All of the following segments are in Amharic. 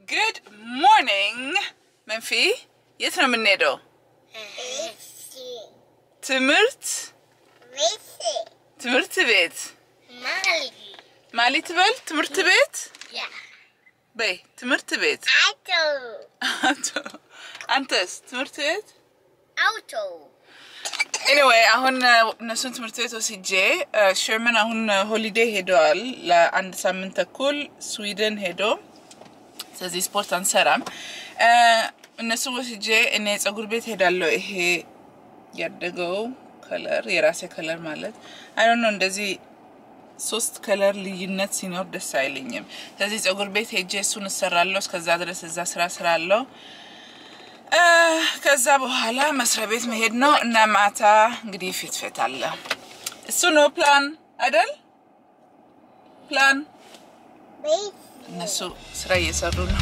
ጉድ ሞርኒንግ መንፊ፣ የት ነው የምንሄደው? ትምህርት ትምህርት ቤት ማሊ ትበል። ትምህርት ቤት በይ። ትምህርት ቤት አቶ አንተስ? ትምህርት ቤት ኤኒዌይ አሁን እነሱን ትምህርት ቤት ወስጄ ሸርመን አሁን ሆሊዴይ ሄደዋል ለአንድ ሳምንት ተኩል ስዊድን ሄዶ ስለዚህ ስፖርት አንሰራም። እነሱን ወስጄ እኔ ፀጉር ቤት ሄዳለሁ። ይሄ ያደገው ከለር የራሴ ከለር ማለት አይ ነው እንደዚህ ሶስት ከለር ልዩነት ሲኖር ደስ አይለኝም። ስለዚህ ፀጉር ቤት ሄጄ እሱን እሰራለሁ። እስከዛ ድረስ እዛ ስራ ስራለሁ። ከዛ በኋላ መስሪያ ቤት መሄድ ነው እና ማታ እንግዲህ ፊት ፊት አለ። እሱ ነው ፕላን አይደል? ፕላን እነሱ ስራ እየሰሩ ነው።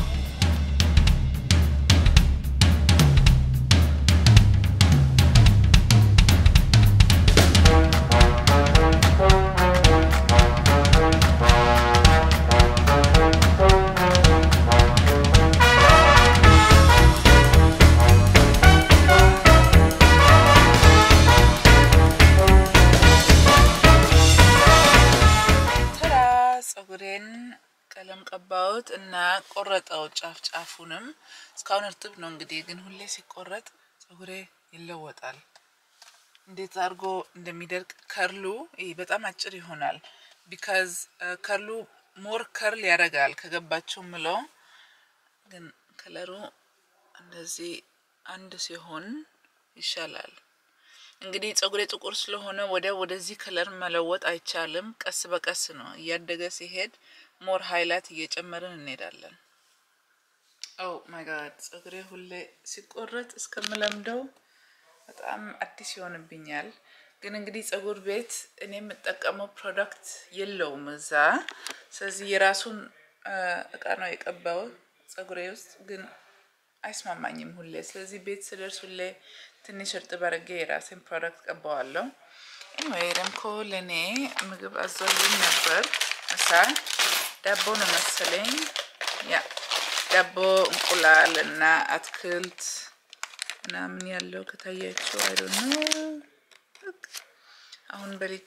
ተራ ፀጉሬን ቀለም ቀባሁት እና ቆረጠው ጫፍ ጫፉንም። እስካሁን እርጥብ ነው እንግዲህ፣ ግን ሁሌ ሲቆረጥ ፀጉሬ ይለወጣል። እንዴት አድርጎ እንደሚደርቅ ከርሉ ይህ በጣም አጭር ይሆናል። ቢካዝ ከርሉ ሞር ከርል ያደርጋል ከገባቸው ምለው፣ ግን ከለሩ እንደዚህ አንድ ሲሆን ይሻላል። እንግዲህ ፀጉሬ ጥቁር ስለሆነ ወደ ወደዚህ ከለር መለወጥ አይቻልም። ቀስ በቀስ ነው እያደገ ሲሄድ ሞር ሀይላት እየጨመርን እንሄዳለን። ኦ ማይ ጋድ ፀጉሬ ሁሌ ሲቆረጥ እስከምለምደው በጣም አዲስ ይሆንብኛል። ግን እንግዲህ ፀጉር ቤት እኔ የምጠቀመው ፕሮዳክት የለውም እዛ። ስለዚህ የራሱን እቃ ነው የቀባው ፀጉሬ ውስጥ ግን አይስማማኝም ሁሌ። ስለዚህ ቤት ስደርስ ሁሌ ትንሽ እርጥብ አድርጌ የራሴን ፕሮዳክት ቀባዋለሁ። ኤኒዌይ ረምኮ ለእኔ ምግብ አዞልኝ ነበር ምሳ ዳቦ ነው መሰለኝ። ያ ዳቦ፣ እንቁላል እና አትክልት ምናምን ያለው ከታያቸው አይዶ ነው። አሁን በልቼ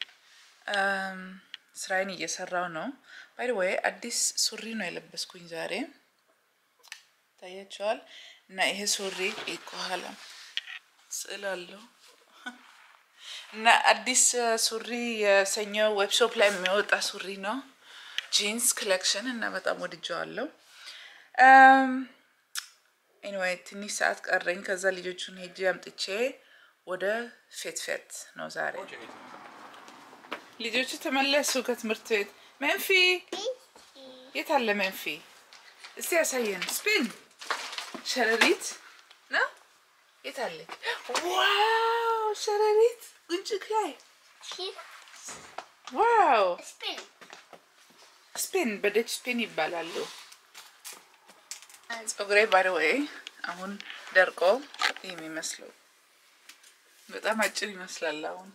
ስራዬን እየሰራው ነው። ባይ ወይ አዲስ ሱሪ ነው የለበስኩኝ ዛሬ ታያቸዋል። እና ይሄ ሱሪ ከኋላ ስዕል አለው እና አዲስ ሱሪ የሰኞ ዌብሾፕ ላይ የሚወጣ ሱሪ ነው ጂንስ ኮሌክሽን እና በጣም ወድጀዋለሁ። ኤኒዌይ ትንሽ ሰዓት ቀረኝ። ከዛ ልጆቹን ሄጄ አምጥቼ ወደ ፌት ፌት ነው ዛሬ። ልጆቹ ተመለሱ ከትምህርት ቤት። መንፊ የት አለ መንፊ? እስቲ ያሳየን። ስፒን ሸረሪት ነው የት አለች? ዋው ሸረሪት ጉንጭክ ላይ ዋው ስፔን በደች ስፔን ይባላሉ። ፀጉሬ ባይወይ አሁን ደርቆ የሚመስለው በጣም አጭር ይመስላል። አሁን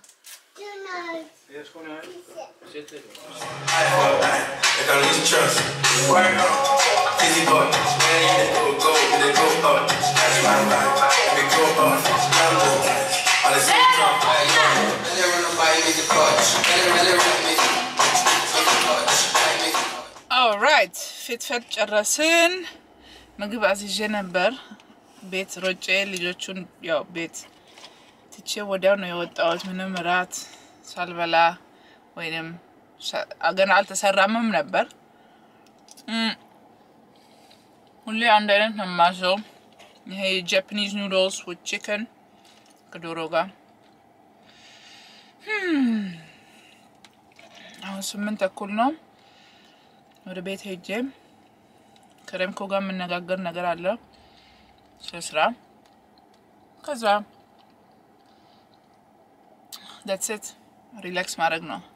ኦልራይት ፊትፈት ጨረስን። ምግብ አዝዤ ነበር ቤት ሮጬ ልጆቹን ያው ቤት ትቼ ወዲያው ነው የወጣሁት። ምንም እራት ሳልበላ ወይንም ገና አልተሰራምም ነበር። ሁሌ አንድ አይነት ነው የማዘው። ይሄ ጃፓኒዝ ኑዶልስ ዊዝ ቺክን ከዶሮ ጋር አሁን ስምንት ተኩል ነው። ወደ ቤት ሄጄ ከረምኮ ጋር የምነጋገር ነገር አለ ስለ ስራ። ከዛ ዳትሴት ሪላክስ ማድረግ ነው።